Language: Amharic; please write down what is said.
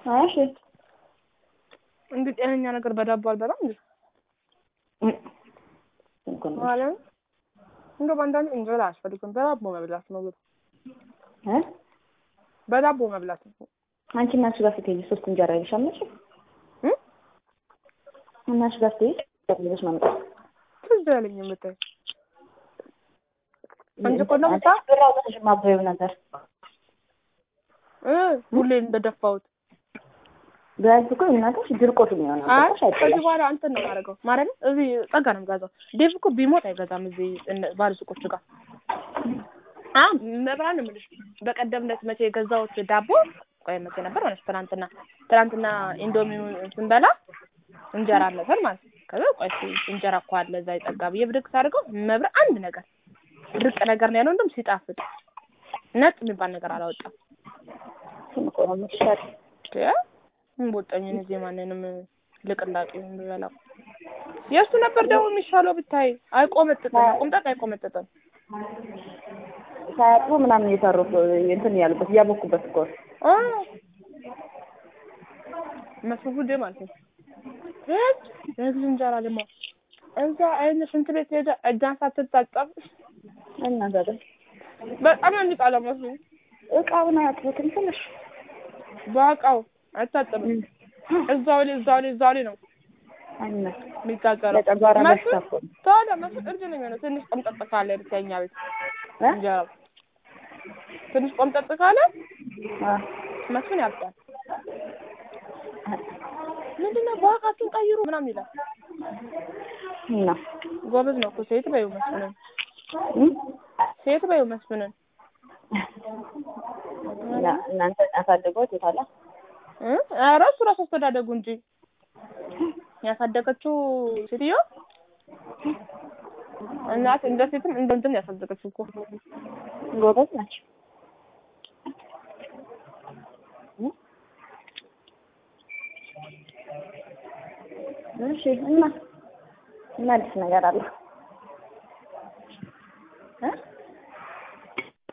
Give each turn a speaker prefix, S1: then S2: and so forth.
S1: እሺ
S2: እንዲህ ጤነኛ ነገር በዳቦ አልበላም እንዴ ማለት እንደው በአንዳንድ እንጀራ አያስፈልግም። በዳቦ መብላት ነው ብሎ
S1: እ
S2: በዳቦ መብላት ነው።
S1: አንቺ እና እሱ ጋር ስትሄጂ ሶስት እንጀራ ይልሻል መቼ
S2: እ
S1: እና እሱ ጋር ስትሄጂ ይዘሽ መምጣት
S2: ትዝ ያለኝ የምታይ አንቺ እኮ እንደምታ
S1: ብር አውጥተሽ ማበየው ነበር
S2: እ ሁሌ እንደደፋሁት
S1: ቢያንስ እኮ እናትሽ ድርቆት የሚሆነው
S2: አይ
S1: ገባሽ?
S2: ከዚህ
S1: አይጠላም።
S2: በኋላ እንትን ነው የማደርገው ማለት ነው። እዚህ ጸጋ ነው የምገዛው። ዴቭ እኮ ቢሞት አይገዛም እዚህ እነ- ባለሱቆቹ ጋር አ መብራን ነው የምልሽ። በቀደም ዕለት መቼ የገዛሁት ዳቦ ቆይ መቼ ነበር ሆነች ትናንትና ትናንትና ኢንዶሚ ስንበላ እንጀራ አለፈን ማለት ነው። ከዛ ቆይ እስኪ እንጀራ እኮ አለ እዛ የጸጋ ብዬ ብድግ ሳደርገው መብራ አንድ ነገር ድርቅ ነገር ነው ያለው። እንደውም ሲጣፍጥ ነጥ የሚባል ነገር አላወጣም።
S1: እሱን እኮ ነው የምትሻል።
S2: እንቦጠኝን እዚህ ማንንም ልቅላቂ የምበላው የእሱ ነበር ደግሞ የሚሻለው ብታይ። አይቆመጥጥም፣ ቁምጣጥ አይቆመጥጥም።
S1: ሳያጥቡ ምናምን እየሰሩ እኮ እንትን እያሉበት እያቦኩበት እኮ ነው።
S2: አ መስፉድ ማለት ነው። እህ የግዝ እንጀራ ደግሞ እዛ አይነ ሽንት ቤት ሄደ እጇን ሳትታጠብ
S1: እና ታዲያ
S2: በጣም የሚጣለው መስሉ
S1: እቃውን አያጥቡትም ትንሽ
S2: በእቃው አይታጠብም። እዛው ላይ እዛው ላይ እዛው ላይ ነው
S1: እና
S2: የሚጋገረው።
S1: ለጨጓራ በሽታ
S2: መስፍን
S1: እኮ ነው።
S2: ታዲያ መስፍን እርድ ነው የሚሆነው። ትንሽ ቆምጠጥ ካለ ብቻኛ ቤት
S1: እ?
S2: እንጀራው ትንሽ ቆምጠጥ ካለ
S1: አ
S2: መስፍን ያብጣል። ምንድነው በዋቃችሁን ቀይሩ ምናምን ይላል።
S1: እና
S2: ጎበዝ ነው እኮ ሴት በይው መስፍንን፣
S1: እም?
S2: ሴት በይው መስፍንን።
S1: እና እናንተ ያሳደገው የታለ
S2: እ? ኧረ እሱ ራሱ አስተዳደጉ እንጂ ያሳደገችው ሴትዮ እናት እንደ ሴትም እንደ እንትን ያሳደገችው እኮ
S1: ጎበዝ ናቸው። እም? እሺ እና እና አዲስ ነገር አለ